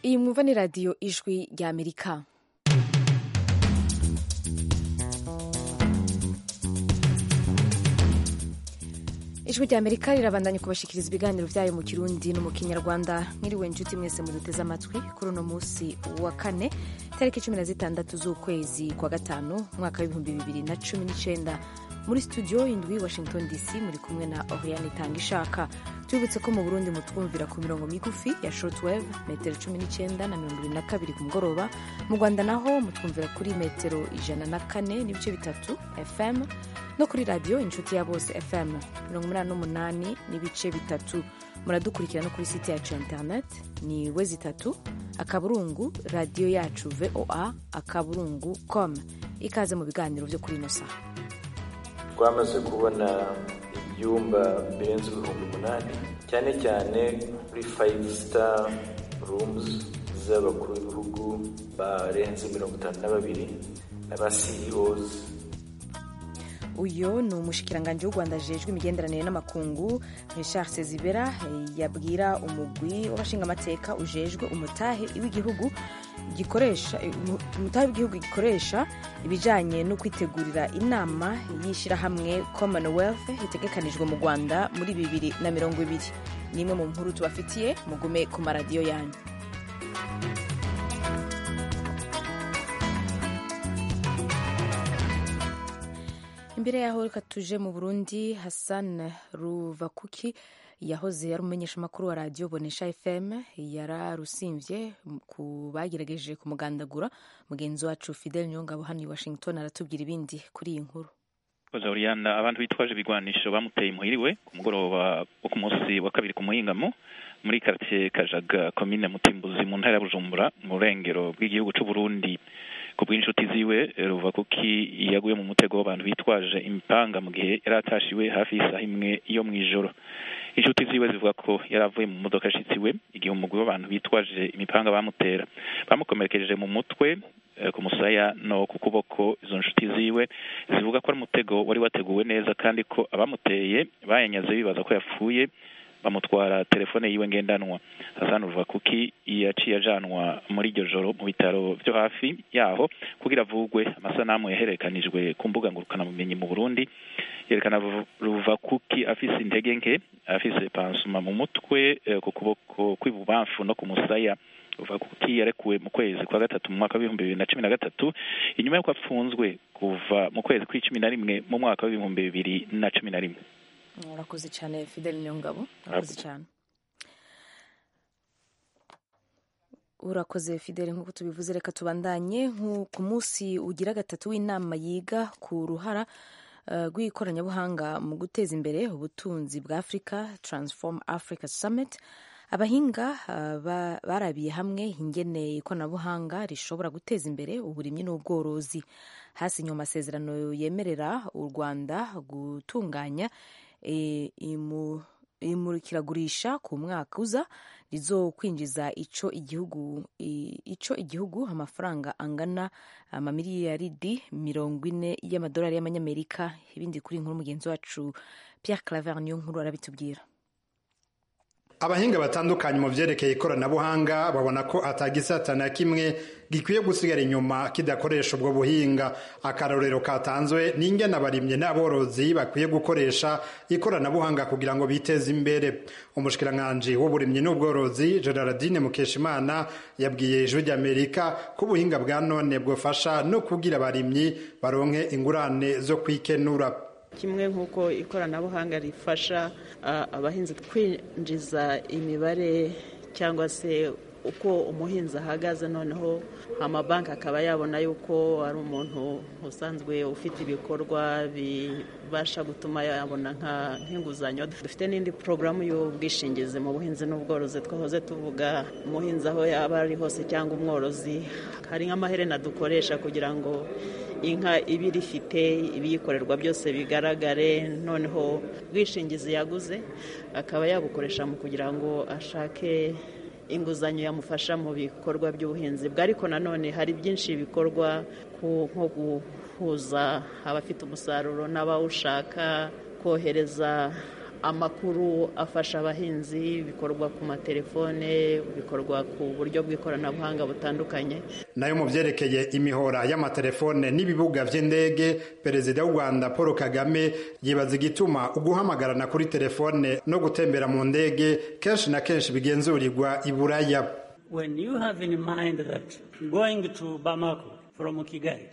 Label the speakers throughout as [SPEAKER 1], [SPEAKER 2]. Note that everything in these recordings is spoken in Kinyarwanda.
[SPEAKER 1] iyi mwumva ni radiyo ijwi ry'amerika ijwi ry'amerika rirabandanya kubashikiriza ibiganiro byayo mu kirundi no mu kinyarwanda mwiriwe inshuti mwese muduteze amatwi kuri uno munsi wa kane tariki cumi na zitandatu z'ukwezi kwa gatanu umwaka w'ibihumbi bibiri na cumi n'icyenda muri studio indwi washington dc muri kumwe na oriane itanga ishaka tubibutse ko mu burundi mutwumvira ku mirongo migufi ya shortwave metero cumi n'icyenda na mirongo irindwi na kabiri ku mugoroba mu rwanda naho mutwumvira kuri metero ijana na kane n'ibice bitatu fm no kuri radiyo inshuti ya bose fm mirongo umunani n'umunani n'ibice bitatu muradukurikira no kuri site yacu ya internet ni we zitatu akaburungu radiyo yacu voa akaburungu com ikaze mu biganiro byo kuri ino saha
[SPEAKER 2] twamaze kubona ibyumba birenze ibihumbi umunani cyane cyane kuri fayive star rumuzi z'abakuru b'ibihugu barenze mirongo itanu na babiri n'aba siyiyozi
[SPEAKER 1] uyu ni umushikiranganji w'u rwanda ajejwe imigenderanire n'amakungu richard sezibera yabwira umugwi w'abashingamateka ujejwe umutahe w'igihugu gikoresha umutahe w'igihugu gikoresha ibijyanye no kwitegurira inama y'ishyirahamwe commonwealth itegekanijwe mu rwanda muri bibiri na mirongo ibiri ni imwe mu nkuru tubafitiye mugume ku maradiyo yanyu imbere yaho reka tuje mu burundi hassan ruvakuki yahoze ari umumenyeshamakuru wa radiyo bonesha fm yararusimvye ku bagerageje kumugandagura mugenzi wacu fidel nyongabo hano i washington aratubwira ibindi kuri iyi nkuru
[SPEAKER 3] oriana abantu bitwaje ibigwanisho bamuteye imuhiriwe ku mugoroba wo ku munsi wa kabiri ku muhingamo muri karitsiye kajaga komine mutimbuzi mu ntara ya bujumbura mu burengero bw'igihugu c'uburundi ku bw'inshuti ziwe ruva kuki yaguye mu mutego w'abantu bitwaje impanga mu gihe yari atashiwe hafi y'isaha imwe yo mu ijoro inshuti ziwe zivuga ko yari avuye mu modoka ashitsi we igihe umugwi w'abantu bitwaje imipanga bamutera bamukomerekeje mu mutwe ku musaya no ku kuboko izo nshuti ziwe zivuga ko ari umutego wari wateguwe neza kandi ko abamuteye bayanyaze bibaza ko yapfuye bamutwara telefone yiwe ngendanwa hasani ruvakuki yaciye ajanwa muri iryo joro mu bitaro byo hafi yaho kugira avugwe amasanamu yaherekanijwe ku mbuga ngurukanabumenyi mu burundi yerekana ruvakuki afise intege nke afise pansuma mu mutwe ku kuboko kw'ibubamfu no ku musaya ruvakuki yarekuwe mu kwezi kwa gatatu mu mwaka w'ibihumbi bibiri na cumi na gatatu inyuma y'uko apfunzwe kuva mu kwezi kw'icumi na rimwe mu mwaka w'ibihumbi bibiri na cumi na rimwe
[SPEAKER 1] urakoze cyane fidel nyongabo urakoze cyane urakoze fidel nk'uko tubivuze reka tubandanye ku munsi ugira gatatu w'inama yiga ku ruhara rw'ikoranabuhanga mu guteza imbere ubutunzi bwa afurika taransifomu afurika samiti abahinga barabiye hamwe ingene ikoranabuhanga rishobora guteza imbere uburimyi n'ubworozi hasinywe amasezerano yemerera u rwanda gutunganya imurikiragurisha ku mwaka uza rizokwinjiza ico igihugu ico igihugu amafaranga angana amamiliyaridi mirongo ine y'amadolari y'amanyamerika ibindi kuri inkuru mugenzi wacu pierre claver niyo nkuru arabitubwira
[SPEAKER 4] abahinga batandukanye mu vyerekeye ikoranabuhanga babona ko atagisata na kimwe gikwiye gusigara inyuma kidakoresha ubwo buhinga akarorero katanzwe ni ingene abarimye n'aborozi bakwiye gukoresha ikoranabuhanga kugira ngo biteze imbere umushikiranganji w'uburimyi n'ubworozi gerardine mukeshimana yabwiye ijwi ry'amerika ko ubuhinga bwa none bwofasha no kugira abarimyi baronke ingurane zo kwikenura
[SPEAKER 5] kimwe nk'uko ikoranabuhanga rifasha abahinzi kwinjiza imibare cyangwa se uko umuhinzi ahagaze noneho amabanki akaba yabona yuko ari umuntu usanzwe ufite ibikorwa bibasha gutuma yabona nk'inguzanyo dufite n'indi porogaramu y'ubwishingizi mu buhinzi n'ubworozi twahoze tuvuga umuhinzi aho yaba ari hose cyangwa umworozi hari nk'amaherena dukoresha kugira ngo inka iba irifite ibiyikorerwa byose bigaragare noneho ubwishingizi yaguze akaba yabukoresha mu kugira ngo ashake inguzanyo yamufasha mu bikorwa by'ubuhinzi bwe ariko nanone hari byinshi bikorwa nko guhuza abafite umusaruro n'abawushaka kohereza amakuru afasha abahinzi bikorwa ku matelefone bikorwa ku buryo bw'ikoranabuhanga butandukanye
[SPEAKER 4] nayo mu byerekeye imihora y'amatelefone n'ibibuga by'indege perezida w'u rwanda paul kagame yibaza igituma uguhamagarana kuri telefone no gutembera mu ndege kenshi na kenshi bigenzurirwa i buraya
[SPEAKER 6] when you have in mind that going to bamako from kigali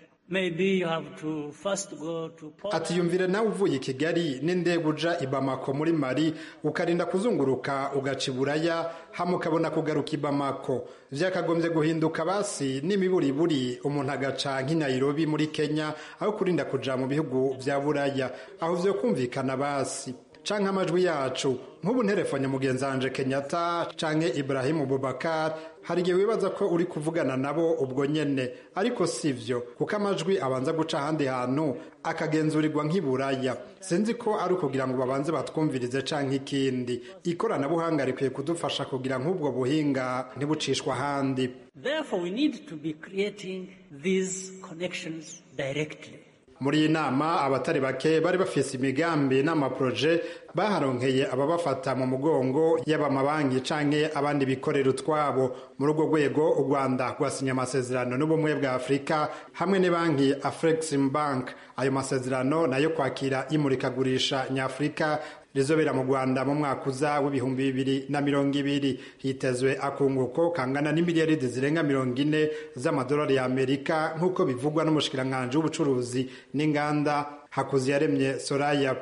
[SPEAKER 4] ati yumvire nawe uvuye i kigali n'indege uja i bamako muri mari ukarinda kuzunguruka ugaca i buraya hamwe ukabona kugaruka i bamako byakagombye guhinduka basi n'imiburiburi umuntu agaca nk'i nayirobi muri kenya aho kurinda kuja mu bihugu bya buraya aho byo kumvikana basi canke amajwi yacu nk'ubu nterefone mugenzi wanje kenyatta canke ibrahimu bubakar hari igihe wibaza ko uri kuvugana nabo ubwo nyene ariko sivyo kuko amajwi abanza guca ahandi hantu akagenzurirwa nk'iburaya sinzi ko ari ukugira ngo babanze batwumvirize canke ikindi ikoranabuhanga rikwiye kudufasha kugira nk'ubwo buhinga ntibucishwa ahandi
[SPEAKER 6] therefore we need to be creating these connections directly
[SPEAKER 4] muri iyi nama abatari bake bari bafise imigambi n'amaporoje baharonkeye ababafata mu mugongo yaba amabanki canke abandi bikorera utwabo muri urwo rwego u rwanda rwasinye amasezerano n'ubumwe bwa afurika hamwe ne banki afrexim bank ayo masezerano nayo kwakira imurikagurisha nyafurika rizobera mu rwanda mu mwaka uza w'ibihumbi bibiri na mirongo ibiri hitezwe akunguko kangana n'imiliyaridi zirenga mirongo ine z'amadolari y'amerika nk'uko bivugwa n'umushikiranganji w'ubucuruzi n'inganda hakuziyaremye soraya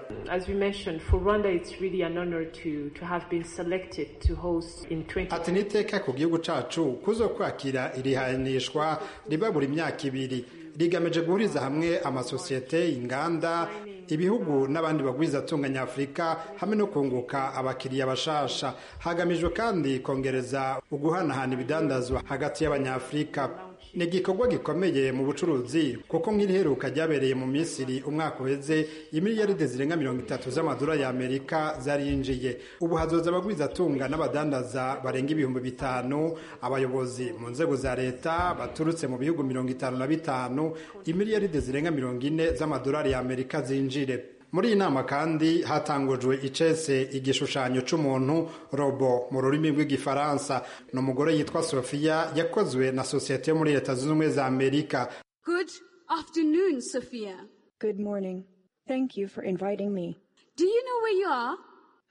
[SPEAKER 4] ati ni iteka ku gihugu cacu kuzo kwakira irihanishwa riba buri myaka ibiri rigamije guhuriza hamwe amasosiyete inganda ibihugu n'abandi bagwiza atunganya afurika hamwe no kunguka abakiriya bashasha hagamijwe kandi kongereza uguhanahana ibidandazwa hagati y'abanyafurika ni igikorwa gikomeye mu bucuruzi kuko nk'iriheruka ryabereye mu misiri umwaka uheze imiliyaride zirenga mirongo itatu z'amadolari y'amerika zarinjiye ubu hazoza abagwiza atunga n'abadandaza barenga ibihumbi bitanu abayobozi mu nzego za leta baturutse mu bihugu mirongo itanu na bitanu imiliyaride zirenga mirongo ine z'amadolari y'amerika zinjire muri iyi nama kandi hatangujwe icese igishushanyo cy'umuntu robo mu rurimi rw'igifaransa ni umugore yitwa sofiya yakozwe na sosiyete yo muri leta zunze ubumwe za amerika
[SPEAKER 7] good afternoon sophia
[SPEAKER 8] good morning thank you for inviting me
[SPEAKER 7] do you know where you are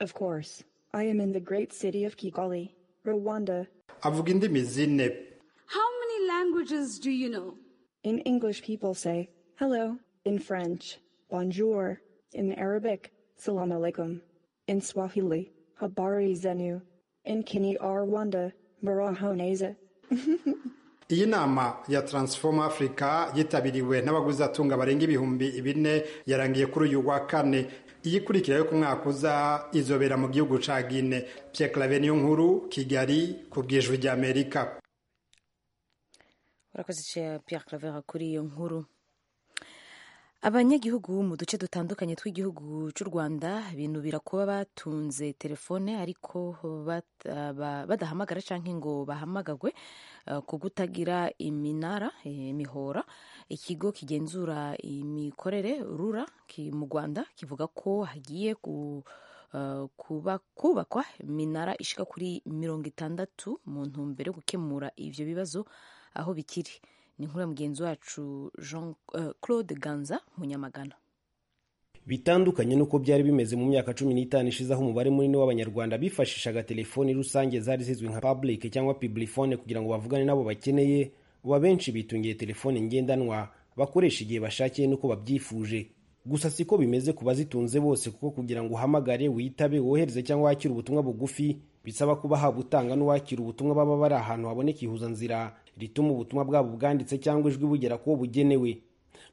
[SPEAKER 8] of course i am in the great city of kigali rwanda
[SPEAKER 4] avuga indimi zine
[SPEAKER 7] how many languages do you know
[SPEAKER 8] in english people say hello in french bonjour in Arabic, Salam alaikum. In Swahili, Habari Zenu. In Kini Rwanda, Marahoneza.
[SPEAKER 4] iyi nama ya transform africa yitabiriwe n'abaguzi atunga barenga ibihumbi bine yarangiye kuri uyu wa kane iyikurikira yo ku mwaka uza izobera mu gihugu ca gine pierre clave niyo nkuru kigali ku bwijwi ry'amerika
[SPEAKER 1] urakoze pierre claver kuri iyo nkuru abanyagihugu mu duce dutandukanye tw'igihugu cy'u rwanda binubira kuba batunze telefone ariko badahamagara cyangwa ngo bahamagagwe ku gutagira iminara imihora ikigo kigenzura imikorere rura mu rwanda kivuga ko hagiye ku kuba kubakwa iminara ishika kuri mirongo itandatu mu ntumbero yo gukemura ibyo bibazo aho bikiri ni inkuru ya mugenzi wacu jean claude ganza munyamagana
[SPEAKER 9] bitandukanye n'uko byari bimeze mu myaka cumi n'itanu ishize aho umubare munini w'abanyarwanda bifashishaga telefoni rusange zari zizwi nka public cyangwa piblifone kugira ngo bavugane n'abo bakeneye ubu abenshi bitungiye telefoni ngendanwa bakoresha igihe bashakiye n'uko babyifuje gusa siko bimeze ku bazitunze bose kuko kugira ngo uhamagare witabe wohereze cyangwa wakire ubutumwa bugufi bisaba kuba haba utanga n'uwakira ubutumwa baba bari ahantu haboneka ihuzanzira rituma ubutumwa bwabo bwanditse cyangwa ijwi bugera kuwo bugenewe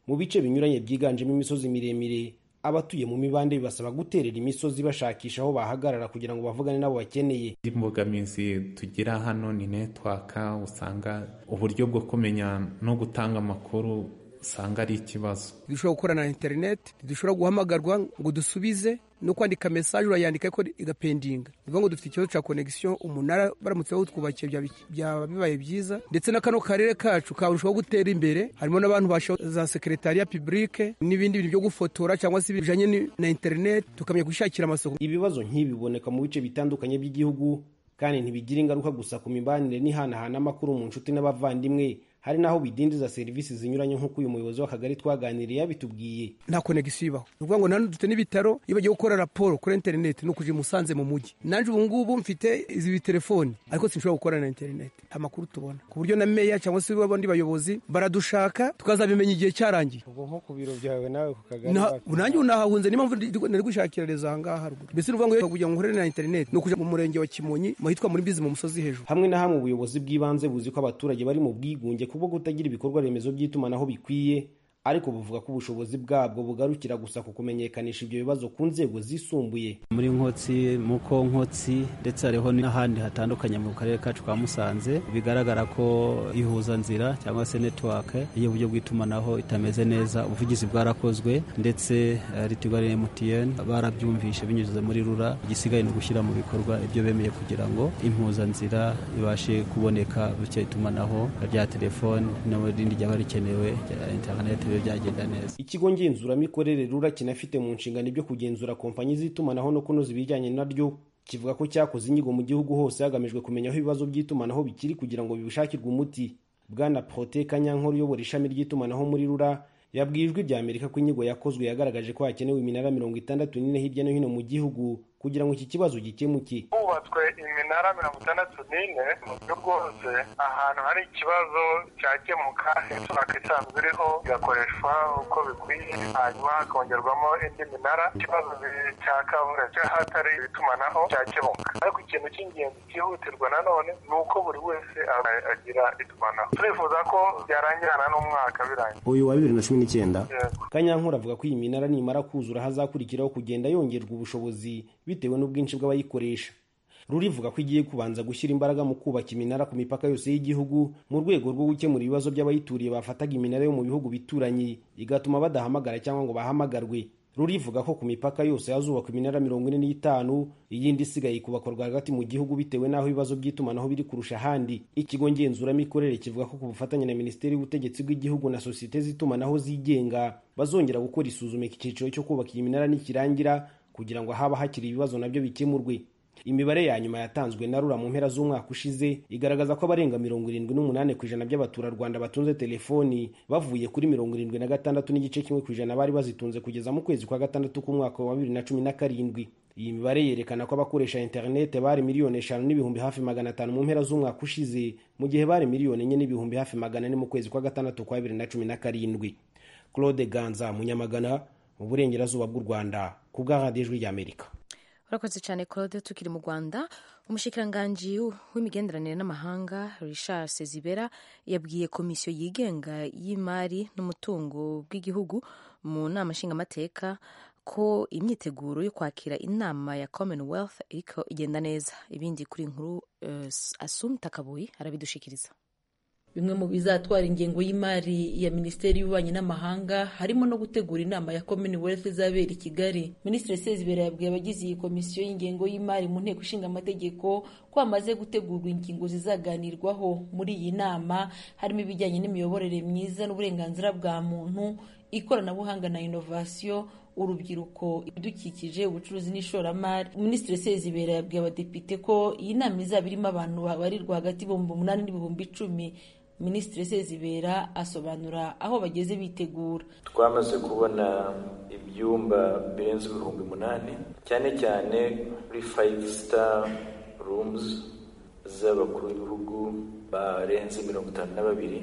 [SPEAKER 9] mu bice binyuranye byiganjemo imisozi miremire abatuye mu mibande bibasaba guterera imisozi bashakisha aho bahagarara kugira ngo bavugane n'abo bakeneye
[SPEAKER 10] imbogamizi tugira hano ni netwaka usanga uburyo bwo kumenya no gutanga amakuru usanga ari ikibazo
[SPEAKER 11] ntidushobora gukorana na interineti ntidushobora guhamagarwa ngo dusubize no kwandika mesaje urayandika ariko igapendinga ni ukuvuga ngo dufite ikibazo cya konegisiyo umunara baramutse bawutwubakiye byaba bibaye byiza ndetse na kano karere kacu karushaho gutera imbere harimo n'abantu bashoboye za sekeretariya pibulike n'ibindi bintu byo gufotora cyangwa se bijyanye na interineti tukamenya gushakira amasoko
[SPEAKER 9] ibibazo nk'ibiboneka mu bice bitandukanye by'igihugu kandi ntibigira ingaruka gusa ku mibanire n'ihanahana amakuru mu nshuti n'abavandimwe hari n'aho bidindiza serivisi zinyuranye nk'uko uyu muyobozi w'akagari twaganiriye yabitubwiye
[SPEAKER 11] nta konegisiyo ibaho ni ukuvuga ngo nanone dufite n'ibitaro iyo bagiye gukora raporo kuri interineti ni ukujya i musanze mu mujyi nanjye ubu ngubu mfite izi telefoni ariko sinshobora gukora na interineti nta makuru tubona ku buryo na meya cyangwa se abandi bayobozi baradushaka tukazabimenya igihe cyarangiye
[SPEAKER 12] ubwo nko ku biro byawe nawe ku kagari
[SPEAKER 11] nanjye ubu nahahunze niyo mpamvu nari gushakira rezo aha ngaha haruguru mbese ni ukuvuga ngo kugira ngo nkorere na interineti ni ukujya mu murenge wa kimonyi mu hitwa muri bizi mu musozi hejuru
[SPEAKER 9] hamwe na hamwe ubuyobozi bw'ibanze buzi ko abaturage bari mu bwigunge kubwo kutagira ibikorwa remezo by'itumanaho bikwiye ariko buvuga ko ubushobozi bwabwo bugarukira gusa ku kumenyekanisha ibyo bibazo ku nzego zisumbuye
[SPEAKER 13] muri nkotsi muko nkotsi ndetse hariho n'ahandi hatandukanye mu karere kacu ka musanze bigaragara ko ihuzanzira cyangwa se netiwake y'uburyo bw'itumanaho itameze neza ubuvugizi bwarakozwe ndetse ritugali mtn barabyumvishe binyuze muri rura igisigaye ni ugushyira mu bikorwa ibyo bemeye kugira ngo impuzanzira ibashe kuboneka bityo itumanaho rya telefoni n'irindi ryaba rikenewe rya interineti byagenda neza
[SPEAKER 9] ikigo ngenzuramikorere rura kinafite mu nshingano ibyo kugenzura kompanyi z'itumanaho no kunoza ibijyanye naryo kivuga ko cyakoze inyigo mu gihugu hose hagamijwe kumenya aho ibibazo by'itumanaho bikiri kugira ngo bibishakirwe umuti bwana prote kanyankore uyobora ishami ry'itumanaho muri rura yabwiye ijwi rya amerika ko inyigo yakozwe yagaragaje ko hakenewe iminara mirongo itandatu n'ine hirya no hino mu gihugu kugira ngo iki kibazo gikemuke
[SPEAKER 14] hubatswe iminara mirongo itandatu n'ine mu buryo bwose ahantu hari ikibazo cyakemuka netiwaka isanzwe iriho igakoreshwa uko bikwiye hanyuma hakongerwamo indi minara ikibazo cya kavura cy'ahatari itumanaho cyakemuka ariko ikintu cy'ingenzi cyihutirwa nanone ni uko buri wese agira itumanaho turifuza ko byarangirana n'umwaka birangiye
[SPEAKER 9] uyu wa bibiri na cumi n'icyenda kanyankura avuga ko iyi minara nimara kuzura hazakurikiraho kugenda yongerwa ubushobozi bitewe n'ubwinshi bw'abayikoresha rurivuga ko igiye kubanza gushyira imbaraga mu kubaka iminara ku mipaka yose y'igihugu mu rwego rwo gukemura ibibazo by'abayituriye bafataga iminara yo mu bihugu bituranye igatuma badahamagara cyangwa ngo bahamagarwe rurivuga ko ku mipaka yose hazubakwa iminara mirongo ine n'itanu iyindi isigaye kubakorwa hagati mu gihugu bitewe n'aho ibibazo by'itumanaho biri kurusha ahandi ikigo ngenzuramikorere kivuga ko ku bufatanye na minisiteri y'ubutegetsi bw'igihugu na sosiyete z'itumanaho zigenga bazongera gukora isuzuma iki cyiciro cyo kubaka iyi minara nikirangira kugira ngo haba hakiri ibibazo nabyo bikemurwe imibare ya nyuma yatanzwe na rura mu mpera z'umwaka ushize igaragaza ko abarenga mirongo irindwi n'umunani ku ijana by'abaturarwanda batunze telefoni bavuye kuri mirongo irindwi na gatandatu n'igice kimwe ku ijana bari bazitunze kugeza mu kwezi kwa gatandatu k'umwaka wa bibiri na cumi na karindwi iyi mibare yerekana ko abakoresha interinete bari miliyoni eshanu n'ibihumbi hafi magana atanu mu mpera z'umwaka ushize mu gihe bari miliyoni enye n'ibihumbi hafi magana ane mu kwezi kwa gatandatu kwa bibiri na cumi na karindwi claude ganza munyamagana mu burengerazuba bw'u rwanda ku bw'ahantu rya amerika
[SPEAKER 1] urakoze cyane claude tukiri mu rwanda umushikiranganji w'imigenderanire n'amahanga richard sezibera yabwiye komisiyo yigenga y'imari n'umutungo bw'igihugu mu nama nshingamateka ko imyiteguro yo kwakira inama ya commonwealth iriko igenda neza ibindi kuri inkuru uh, asumta kabuyi arabidushikiriza
[SPEAKER 15] bimwe mu bizatwara ingengo y'imari ya minisiteri y'ububanyi n'amahanga harimo no gutegura inama ya commonwealth izabera i kigali minisitiri sezibera yabwiye abagize iyi komisiyo y'ingengo y'imari mu nteko ishinga amategeko ko hamaze gutegurwa ingingo zizaganirwaho muri iyi nama harimo ibijyanye n'imiyoborere myiza n'uburenganzira bwa muntu ikoranabuhanga na inovasiyo urubyiruko ibidukikije ubucuruzi n'ishoramari minisitiri sezibera yabwiye abadepite ko iyi nama izaba irimo abantu babarirwa hagati y'ibihumbi umunani n'ibihumbi icumi minisitiri sezibera asobanura aho bageze bitegura
[SPEAKER 2] twamaze kubona ibyumba birenze ibihumbi umunani cyane cyane kuri fayive star rumuzi z'abakuru b'ibihugu barenze mirongo itanu na babiri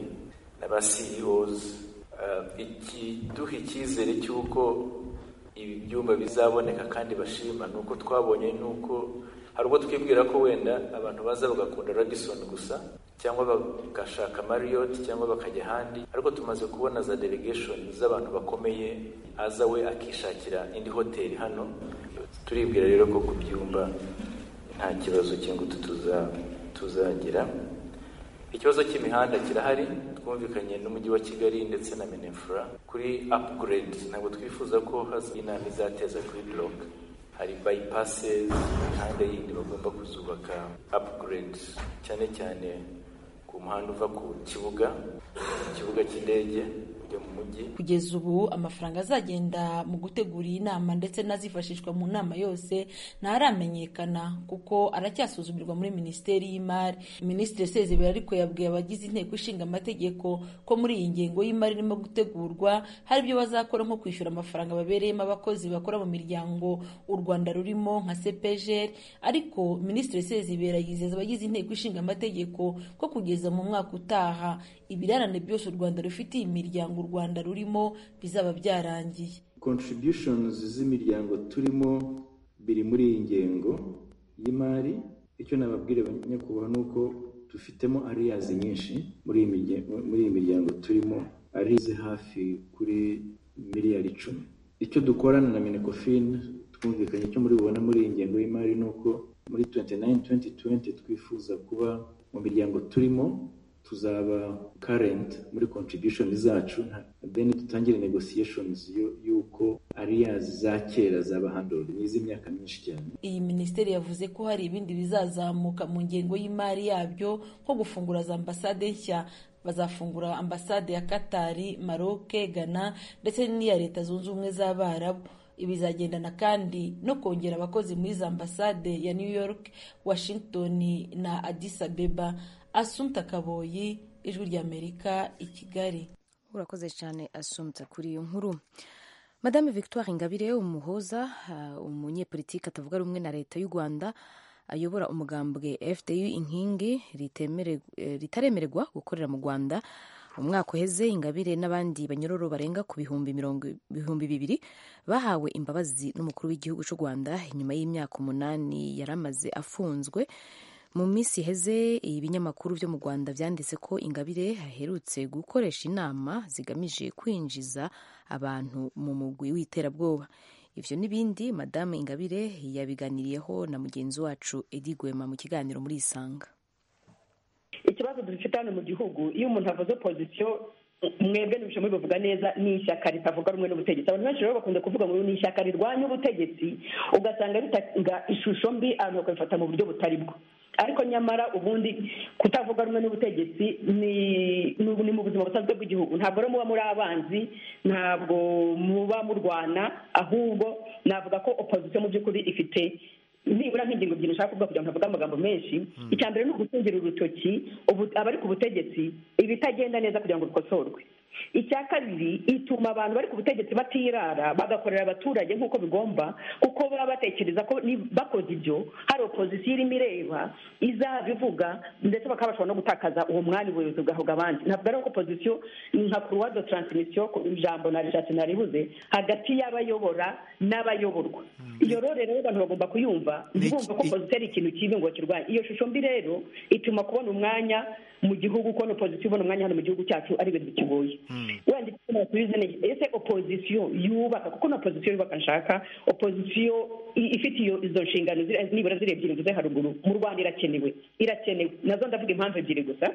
[SPEAKER 2] n'aba ceos ikiduha icyizere cy'uko ibi byumba bizaboneka kandi bashima ni uko twabonye ni uko hari ubwo twibwira ko wenda abantu baza bagakunda radison gusa cyangwa bagashaka mariyoti cyangwa bakajya ahandi ariko tumaze kubona za delegation z'abantu bakomeye aza we akishakira indi hoteli hano turibwira rero ko ku byumba nta kibazo cy'ingutu tuzagira ikibazo cy'imihanda kirahari twumvikanye n'umujyi wa kigali ndetse na minefura kuri apuguredi ntabwo twifuza ko haza inama izateza kuri doroka hari bayipasezi imihanda yindi bagomba kuzubaka apuguredi cyane cyane ku muhanda uva ku kibuga ikibuga cy'indege
[SPEAKER 15] kugeza ubu amafaranga azagenda mu gutegura iyi nama ndetse n'azifashishwa mu nama yose ntaramenyekana kuko aracyasuzumirwa muri minisiteri y'imari minisitiri sezibera ariko yabwiye abagize inteko ishinga amategeko ko muri iyi ngengo y'imari irimo gutegurwa hari ibyo bazakora nko kwishyura amafaranga babereyemo abakozi bakora mu miryango u rwanda rurimo nka cpgr ariko minisitiri sezibera yizeza abagize inteko ishinga amategeko ko kugeza mu mwaka utaha ibirarane byose u rwanda rufitiye imiryango u rwanda rurimo bizaba byarangiye
[SPEAKER 16] contributions z'imiryango turimo biri muri iyi ngengo y'imari icyo nababwira nyakubahwa ni uko dufitemo ariyazi nyinshi muri iyi miryango turimo arize hafi kuri miliyari icumi icyo dukorana na minekofini twumvikanye icyo muri bubona muri iyi ngengo y'imari ni uko muri 29-2020 twifuza kuba mu miryango turimo tuzaba karenti muri kontribushoni zacu deni dutangire negosiyeshonizi y'uko ariyazi za kera zaba handori ni iz'imyaka myinshi cyane
[SPEAKER 15] iyi minisiteri yavuze ko hari ibindi bizazamuka mu ngengo y'imari yabyo nko gufungura za ambasade nshya bazafungura ambasade ya katari maroke ghana ndetse n'iya leta zunze ubumwe z'abarabu ibizagendana kandi no kongera abakozi muri za ambasade ya new york washington na addis abeba asumta kaboyi ijwi ry'amerika i kigali
[SPEAKER 1] urakoze cyane asumta kuri iyo nkuru madame victoire ingabire umuhoza umunyepolitiki atavuga rumwe na leta y'u rwanda ayobora umugambwe fdu inkingi ritaremererwa gukorera mu rwanda umwaka uheze ingabire n'abandi banyororo barenga ku bihumbi mirongo bihumbi bibiri bahawe imbabazi n'umukuru w'igihugu cy'u rwanda nyuma y'imyaka umunani yari amaze afunzwe mu minsi iheze ibinyamakuru byo mu rwanda byanditse ko ingabire aherutse gukoresha inama zigamije kwinjiza abantu mu mugwi w'iterabwoba ibyo n'ibindi madamu ingabire yabiganiriyeho na mugenzi wacu edi gwema mu kiganiro muri isanga
[SPEAKER 17] ikibazo dufite hano mu gihugu iyo umuntu avuze pozisiyo mwebwe ntibishoboye bivuga neza ni ishyaka ritavuga rumwe n'ubutegetsi abantu benshi rero bakunze kuvuga ngo ni ishyaka rirwanya ubutegetsi ugasanga ritanga ishusho mbi abantu bakabifata mu buryo butari bwo ariko nyamara ubundi kutavuga rumwe n'ubutegetsi ni mu buzima busanzwe bw'igihugu ntabwo rero muba muri abanzi ntabwo muba murwana ahubwo navuga ko opozisiyo mu by'ukuri ifite nibura nk'ingingo ebyiri ushaka kuvuga kugira ngo ntavuge amagambo menshi icya mbere ni ugutungira urutoki abari ku butegetsi ibitagenda neza kugira ngo bikosorwe icya kabiri ituma abantu bari ku butegetsi batirara bagakorera abaturage nk'uko bigomba kuko baba batekereza ko bakoze ibyo hari opozisiyo irimo ireba izabivuga ndetse bakaba bashobora no gutakaza uwo mwanya ubuyobozi bwahabwa abandi ntabwo ari opozisiyo ni nka kuruwa do taransimisiyo ijambo narishatse naribuze hagati y'abayobora n'abayoborwa iyo rero rero abantu bagomba kuyumva ntibumve ko opozisiyo ari ikintu kibi ngo kirwanye iyo shusho mbi rero ituma kubona umwanya mu gihugu kubona opozisiyo ubona umwanya hano mu gihugu cyacu ari ibintu bikigoye wenda icyo nasubiza ni ese opozisiyo yubaka kuko na opozisiyo yubaka nshaka opozisiyo ifite izo nshingano nibura ziri ebyiri mvuze haruguru mu rwanda irakenewe irakenewe nazo ndavuga impamvu ebyiri gusa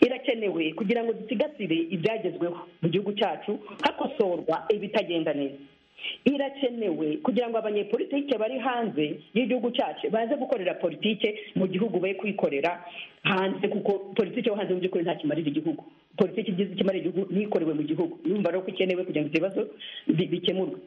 [SPEAKER 17] irakenewe kugira ngo dusigasire ibyagezweho mu gihugu cyacu hakosorwa ibitagenda neza irakenewe kugira ngo abanyepolitike bari hanze y'igihugu cyacu baze gukorera politike mu gihugu be kuyikorera hanze kuko politike yo hanze mu by'ukuri nta kimarira igihugu politiki igize ikimara igihugu n'ikorewe mu gihugu yumva rero ko ikenewe kugira ngo ibyo bibazo bikemurwe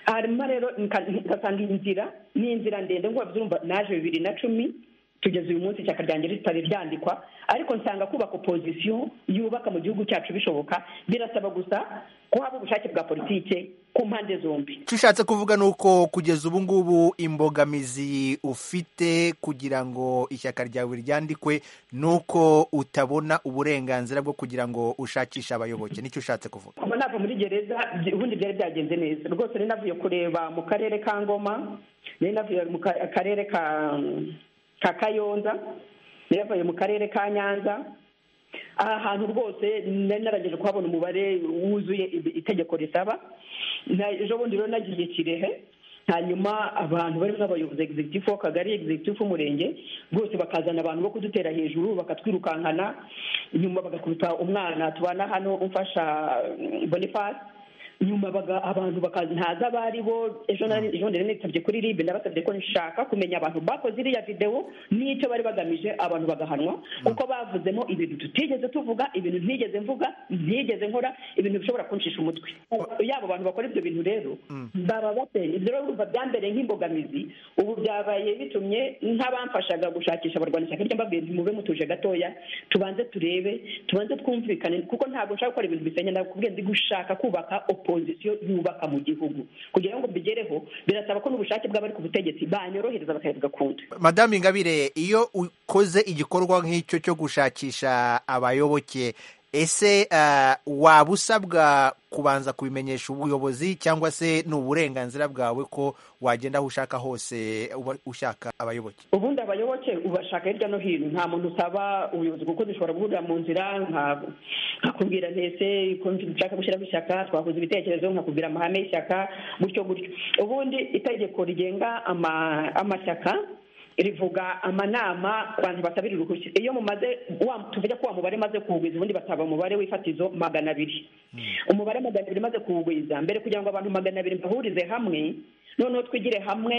[SPEAKER 17] hanyuma rero ngasanga inzira ni inzira ndende ngo urumva naje bibiri na cumi tugeze uyu munsi ishyaka ryanjye ritari ryandikwa ariko nsanga kubaka opozisiyo yubaka mu gihugu cyacu bishoboka birasaba gusa kuhaba ubushake bwa politike ku mpande zombi
[SPEAKER 18] icyo ushatse kuvuga ni uko kugeza ubu ngubu imbogamizi ufite kugira ngo ishyaka ryawe ryandikwe ni uko utabona uburenganzira bwo kugira ngo ushakishe abayoboke nicyo ushatse kuvuga
[SPEAKER 17] ubu nava muri gereza ubundi byari byagenze neza rwose nari navuye kureba mu karere ka ngoma nari navuye mu karere ka ka kayonza yaravuye mu karere ka nyanza aha hantu rwose nari narangije kuhabona umubare wuzuye itegeko risaba ejo bundi rero nagiye kirehe hanyuma abantu barimo abayobozi egisegitifu w'akagari egisegitifu w'umurenge bose bakazana abantu bo kudutera hejuru bakatwirukankana nyuma bagakubita umwana tubana hano umfasha bonifasi nyuma abantu bakaza ntaza abaribo ejo nari nitabye kuri ribe nabasabye ko nshaka kumenya abantu bakoze iriya videwo n'icyo bari bagamije abantu bagahanwa kuko bavuzemo ibintu tutigeze tuvuga ibintu ntigeze mvuga ntigeze nkora ibintu bishobora kuncisha umutwe yaba abantu bakora ibyo bintu rero baba bateye ibyo rero biba byambereye nk'imbogamizi ubu byabaye bitumye nk'abamfashaga gushakisha abarwanya ishyaka ry'amabwire ntimube mutuje gatoya tubanze turebe tubanze twumvikane kuko ntabwo nshaka gukora ibintu bisenya nakubwiye ndi gushaka kubaka opozisiyo yubaka mu gihugu kugira ngo mbigereho birasaba ko n'ubushake bw'abari ku butegetsi banyorohereza bakabigakunda
[SPEAKER 18] madamu ingabire iyo ukoze igikorwa nk'icyo cyo gushakisha abayoboke ese ah, waba usabwa kubanza kubimenyesha ubuyobozi cyangwa se ni uburenganzira bwawe ko wagenda aho ushaka hose uba ushaka abayoboke
[SPEAKER 17] ubundi abayoboke ubashaka hirya no hino nta muntu usaba ubuyobozi kuko dushobora guhurira mu nzira nka- nkakubwira ntese ko nshaka gushyiraho ishyaka twahuza ibitekerezo nkakubwira amahame y'ishyaka gutyo gutyo ubundi itegeko rigenga ama- amashyaka rivuga amanama ku bantu basabira uruhushya iyo mumaze wa- tuvuge ko wa mubare maze kuwugwiza ubundi bataba umubare w'ifatizo magana abiri umubare magana abiri maze kuwugwiza mbere kugira ngo abantu magana abiri bahurize hamwe noneho twigire hamwe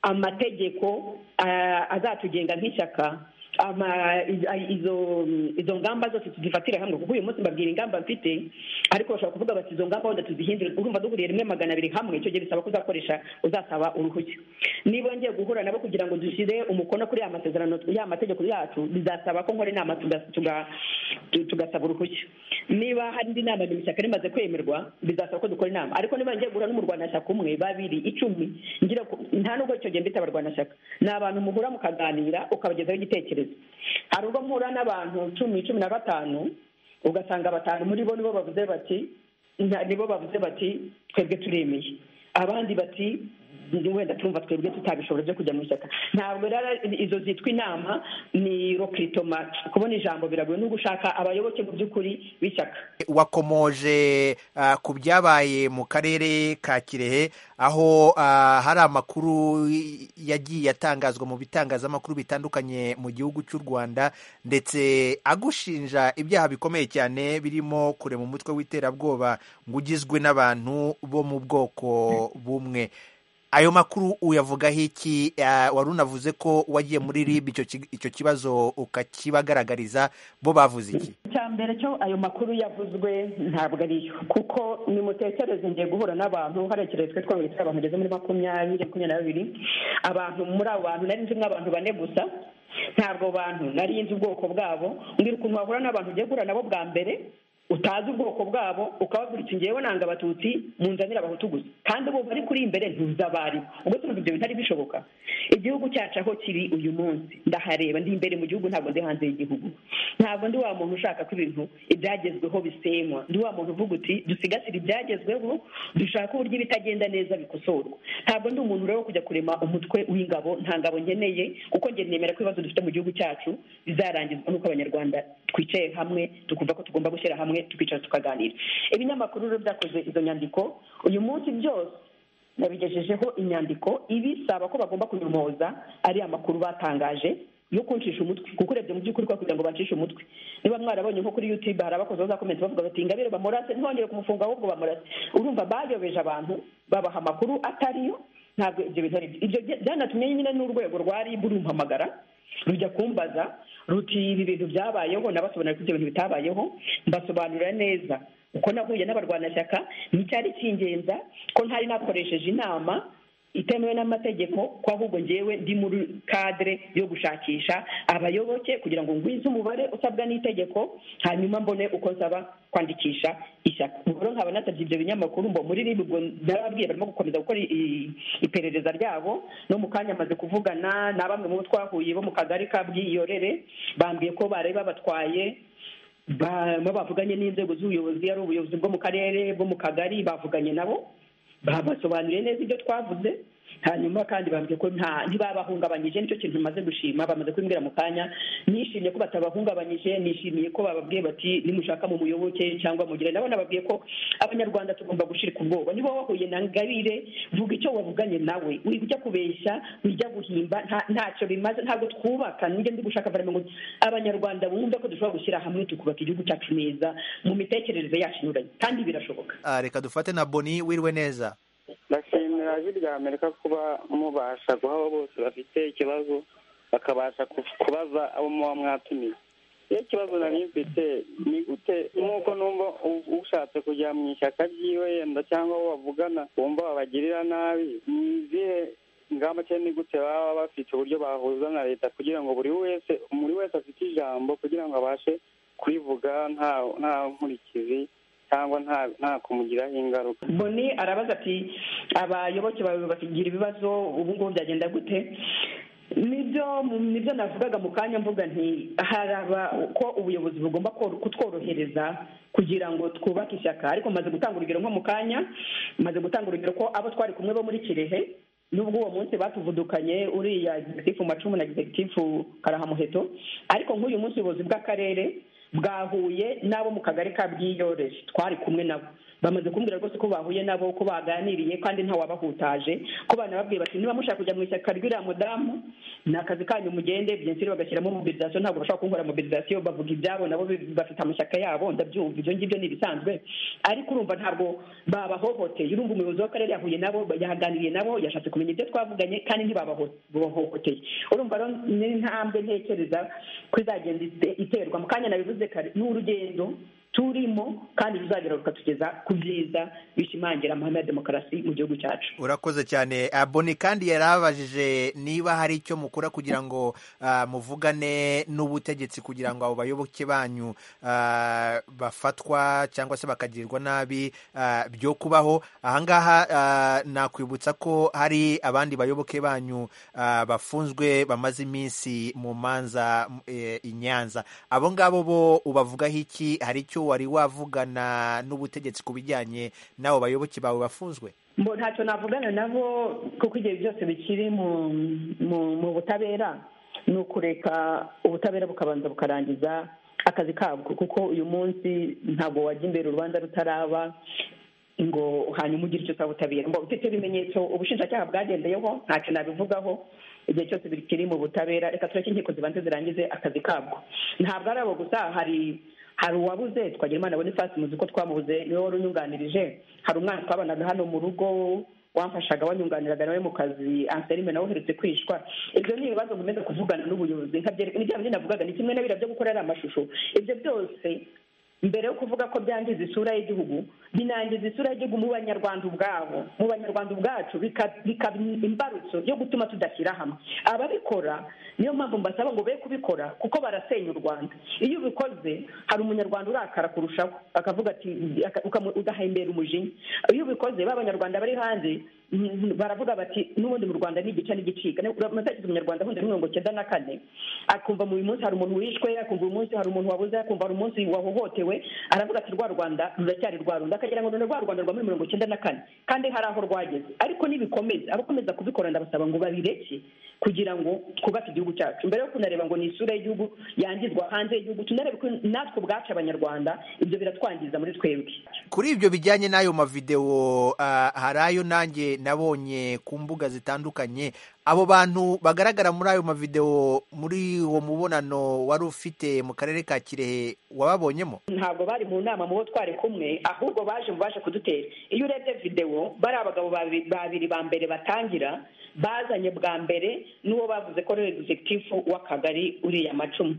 [SPEAKER 17] amategeko ah, azatugenga nk'ishyaka ama- i- izo izo ngamba zose tuzifatire hamwe kuko uyu munsi mbabwira ingamba mfite ariko bashobora kuvuga bati izo ngamba wenda tuzihindure urumva duhuriye rimwe magana abiri hamwe icyo gihe bisaba ko uzakoresha uzasaba uruhushya niba ngiye guhura nabo kugira ngo dushyire umukono kuri ya masezerano ya mategeko yacu bizasaba ko nkora inama tuga- tuga- tu- tugasaba uruhushya niba hari indi nama nyuma ishyaka rimaze kwemerwa bizasaba ko dukora inama ariko niba ngiye guhura n'umurwanashyaka umwe babiri icumi ngira ku- nta nubwo icyo gihe mbita abarwanashyaka ni abantu muhura mukaganira ukabagezaho igitekerezo hari ubwo mpura n'abantu cumi cumi na batanu ugasanga batanu muri bo nibo bavuze bati na- nibo bavuze bati twebwe turemeye abandi bati wenda turumva twebwe tutabishobora byo kujya mu ishyaka ntabwo rero izo zitwa inama ni rokritoma kubona ijambo biragoye no gushaka abayoboke mu by'ukuri b'ishyaka
[SPEAKER 18] wakomoje ah, ku byabaye mu karere ka kirehe aho ah, hari amakuru yagiye atangazwa mu bitangazamakuru bitandukanye mu gihugu cy'u rwanda ndetse agushinja ibyaha bikomeye cyane birimo kurema umutwe w'iterabwoba ngo ugizwe n'abantu bo mu bwoko bumwe ayo makuru uyavugaho iki Ah, wari unavuze ko wagiye muri rib icyo ki- icyo kibazo ukakibagaragariza bo bavuze iki
[SPEAKER 17] icya mbere cyo ayo makuru yavuzwe ntabwo ariyo kuko nimutekereze ngiye guhura n'abantu hariya kirekire twabonye abantu bageze muri makumyabiri makumyabiri na babiri abantu muri abo bantu nari nzi nk'abantu bane gusa ntabwo bantu nari nzi ubwoko bwabo mbwira ukuntu wahura n'abantu ugiye guhura nabo bwa mbere utazi ubwoko bwabo ukababwira uti ngewe nanga abatutsi munzanira abahutu gusa kandi bo bari kuri imbere ntuzi abari ubwo tuvuga ibyo bitari bishoboka igihugu cyacu aho kiri uyu munsi ndahareba ndi imbere mu gihugu ntabwo ndi hanze y'igihugu ntabwo ndi wa muntu ushaka ko ibintu ibyagezweho bisenywa ndi wa muntu uvuga uti dusigasire ibyagezweho dushake uburyo ibitagenda neza bikosorwa ntabwo ndi umuntu rero wo kujya kurema umutwe w'ingabo nta ngabo nkeneye kuko njye nemera ko ibibazo dufite mu gihugu cyacu bizarangizwa n'uko abanyarwanda twicaye hamwe tukumva ko tugomba gushyira hamwe tukicara tukaganira ibinyamakuru rero byakoze izo nyandiko uyu munsi byose nabigejejeho inyandiko ibisaba ko bagomba kunyomoza ariya makuru batangaje yo kuncisha umutwe kuko urebye mu by'ukuri kwa kugira ngo bacishe umutwe niba mwarabonye nko kuri youtube hari abakozi bazakomeza bavuga bati ingabire bamurase ntibongere kumufunga ahubwo bamurase urumva bayobeje abantu babaha amakuru atariyo ntabwo ibyo bintu ari byo ibyo bya- byanatumye nyine n'urwego rwa ribu rumpamagara rujya kumbaza ruti ibi bintu byabayeho nabasobanurira ko ibyo bintu bitabayeho mbasobanurira neza uko nahuye n'abarwanashyaka n'icyari kingenza ko ntari nakoresheje inama itemewe n'amategeko ko ahubwo ngewe ndi muri kadire yo gushakisha abayoboke kugira ngo ngwize umubare usabwa n'itegeko hanyuma mbone uko nsaba kwandikisha ishyaka ubwo rero nkaba nasabye ibyo binyamakuru ngo muri ribu ubwo narababwiye barimo gukomeza gukora i- i- iperereza ryabo no mu kanya maze kuvugana na bamwe mu bo twahuye bo mu kagari ka bwiyorere bambwiye ko bari babatwaye ba- bavuganye n'inzego z'ubuyobozi ari ubuyobozi bwo mu karere bwo mu kagari bavuganye nabo babasobanuriye neza ibyo twavuze hanyuma kandi bambwiye ko nta ntibabahungabanyije nicyo kintu maze gushima bamaze kubimbwira mu kanya nishimiye ko batabahungabanyije nishimiye ko bababwiye bati nimushaka mu muyoboke cyangwa mugire nabo nababwiye ko abanyarwanda tugomba gushirika ubwoba niba wahuye na ngabire vuga icyo wavuganye nawe ujya kubeshya ujya guhimba nta- ntacyo bimaze ntabwo twubaka nijya ndi gushaka varame ngo abanyarwanda bumve ko dushobora gushyira hamwe tukubaka igihugu cyacu neza mu mitekerereze yacu inyuranye kandi birashoboka
[SPEAKER 18] Ah, reka dufate na boni wiriwe neza
[SPEAKER 19] ndashimira ijwi rya amerika kuba mubasha guha abo bose bafite ikibazo bakabasha ku- kubaza abo muba mwatumiye iyo ikibazo nari mfite ni gute nk'uko numva u- ushatse kujya mu ishyaka ryiwe yenda cyangwa abo bavugana wumva babagirira nabi ni izihe ingamba cyangwa ni gute baba bafite uburyo bahuza na leta kugira ngo buri wese buri wese afite ijambo kugira ngo abashe kurivuga nta nta nkurikizi cyangwa nta nta kumugiraho ingaruka
[SPEAKER 17] boni arabaza ati abayoboke bawe bakigira ibibazo ubu ngubu byagenda gute nibyo nibyo navugaga mu kanya mvuga nti hari aba- ko ubuyobozi bugomba koro- kutworohereza kugira ngo twubake ishyaka ariko maze gutanga urugero nko mu kanya maze gutanga urugero ko abo twari kumwe bo muri kirehe nubwo uwo munsi batuvudukanye uriya egisegitifu macumu na egisegitifu karahamuheto ariko nk'uyu munsi ubuyobozi bw'akarere bwahuye n'abo mu kagari ka bwiyoreje twari kumwe nabo bamaze kumbwira rwose ko bahuye nabo ko baganiriye kandi ntawabahutaje ko banababwiye bati niba mushaka kujya mu ishyaka ry'uriya mudamu ni akazi kanyu mugende byensiri bagashyiramo mobilizasiyo ntabwo bashobora kunkora mobilizasiyo bavuga ibyabo nabo bi- bafite amashyaka yabo ndabyumva ibyo ngibyo ni ibisanzwe ariko urumva ntabwo babahohoteye urumva umuyobozi w'akarere yahuye nabo yaganiriye nabo yashatse kumenya ibyo twavuganye kandi ntibabahohoteye urumva rero ni intambwe ntekereza ko izagenda ite- iterwa mu kanya nabivuze kare ni urugendo turimo kandi ruzagera rukatugeza ku byiza bishimangira amahame ya demokarasi mu gihugu cyacu
[SPEAKER 18] urakoze cyane Ah, boni kandi yari abajije niba hari icyo mukora kugira ngo ah, muvugane n'ubutegetsi kugira ngo abo bayoboke banyu ah, bafatwa cyangwa se bakagirwa nabi ah, byo kubaho ahangaha ah, nakwibutsa ko hari abandi bayoboke banyu ah, bafunzwe bamaze iminsi mu manza eh, i nyanza abo ngabo bo ubavugaho iki hari icyo wari wavugana n'ubutegetsi ku bijyanye n'abo bayoboke bawe bafunzwe
[SPEAKER 17] mbo ntacyo navugana nabo kuko igihe byose bikiri mu mu- mu butabera ni ukureka ubutabera bukabanza bukarangiza akazi kabwo kuko uyu munsi ntabwo wajya imbere urubanza rutaraba ngo hanyuma ugire icyo usaba ubutabera ngo ufite ibimenyetso ubushinjacyaha bwagendeyeho ntacyo nabivugaho igihe cyose bikiri mu butabera reka tureke inkiko zibanze zirangize akazi kabwo ntabwo ari abo gusa hari hari uwabuze twagira imana bonifasi muzi ko twamubuze niwe wari unyunganirije hari umwana twabanaga hano mu rugo wamfashaga wanyunganiraga nawe mu kazi anselme nawe uherutse kwishwa ibyo ni ibibazo nkomeza kuvugana n'ubuyobozi nkabyereka ni bya bindi navugaga ni kimwe na biriya byo gukora ari amashusho ibyo byose mbere yo kuvuga ko byangiza isura y'igihugu binangiza isura y'igihugu mu banyarwanda ubwabo mu banyarwanda ubwacu bika- bikaba imbarutso yo gutuma tudashyira hamwe ababikora niyo mpamvu mbasaba ngo be kubikora kuko barasenya u rwanda iyo ubikoze hari umunyarwanda urakara kurushaho akavuga ati aka- ukamu- ugahembera umujinya iyo ubikoze ba banyarwanda bari hanze mm, baravuga bati n'ubundi mu rwanda ni igice n'igicika amatekizo umunyarwanda ahunda mirongo cyenda na kane akumva mu uyu munsi hari umuntu wishwe akumva uyu munsi hari umuntu wabuze akumva hari umunsi wahohotewe aravuga ati rwa rwanda ruracyari rwa runda akagira ngo none rwa rwanda rwa muri mirongo cyenda na kane kandi hari aho rwageze ariko nibikomeza abakomeza kubikora ndabasaba ngo babireke kugira ngo twubake igihugu cyacu mbere yo kunareba ngo ni isura y'gihugu yangizwa hanze y'igihugu tunarebe ko natwe ubwacu abanyarwanda ibyo biratwangiza muri twebwe
[SPEAKER 18] kuri ibyo bijyanye n'ayo mavidewo ah, hari ayo nanjye nabonye ku mbuga zitandukanye abo bantu bagaragara muri ayo mavidewo muri uwo mubonano wari ufite mu karere ka kirehe wababonyemo
[SPEAKER 17] ntabwo bari mu nama mu bo twari kumwe ahubwo baje mu baje kudutera iyo urebye videwo bari abagabo babi- babiri ba mbere batangira bazanye bwa mbere n'uwo bavuze ko ari egizegitifu w'akagari uriya macumu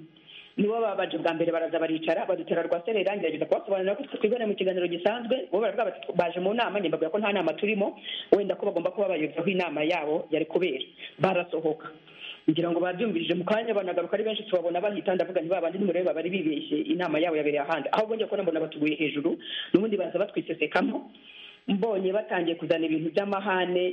[SPEAKER 17] nibo babaje bwa mbere baraza baricara badutera rwa sere irangi bageza kubasobanurira ko twiboneye mu kiganiro gisanzwe bo baravuga bati baje mu nama njye mbabwira ko nta nama turimo wenda ko bagomba kuba bayobozaho inama yabo yari kubera barasohoka ngira ngo babyumvirije mu kanya banagaruka ari benshi tubabona bahita ndavuga nti babandi nimureba bari bibeshye inama yabo yabereye ahandi aho bongeye kubona mbona batuguye hejuru n'ubundi baza batwisesekamo mbonye batangiye kuzana ibintu by'amahane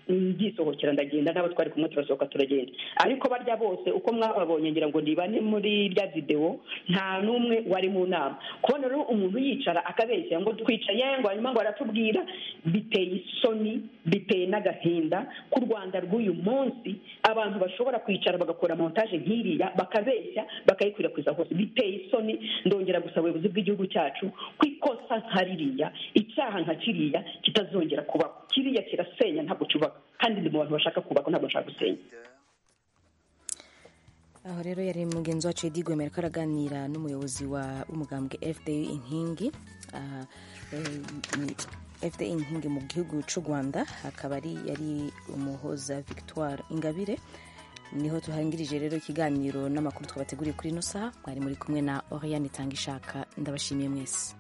[SPEAKER 17] ndisohokera ndagenda nabo twari kumwe turasohoka turagenda ariko barya bose uko mwababonye ngira ngo nibane muri rya videwo nta n'umwe wari mu nama kubona rero umuntu yicara akabeshya ngo twicaye ngo hanyuma ngo aratubwira biteye isoni biteye n'agahinda ku rwanda rw'uyu munsi abantu bashobora kwicara bagakora montaje nk'iriya bakabeshya bakayikwirakwiza hose biteye isoni ndongera gusaba ubuyobozi bw'igihugu cyacu ko ikosa nka ririya icyaha nka kiriya kitazongera kubaho kiriya kirasenya ntabwo cyubaka kandi ni mu bantu bashaka kubaka ntabwo bashaka gusenya
[SPEAKER 1] aho rero yari mugenzi wacu Edi Gwemera ko araganira n'umuyobozi wa- w'umugambwe fda inkingi ah, eh, ni fda inkingi mu gihugu cy'u rwanda akaba ari yari umuhoza victoire ingabire niho tuhangirije rero ikiganiro n'amakuru twabateguriye kuri ino saha mwari muri kumwe na oriyani itanga ishaka ndabashimiye mwese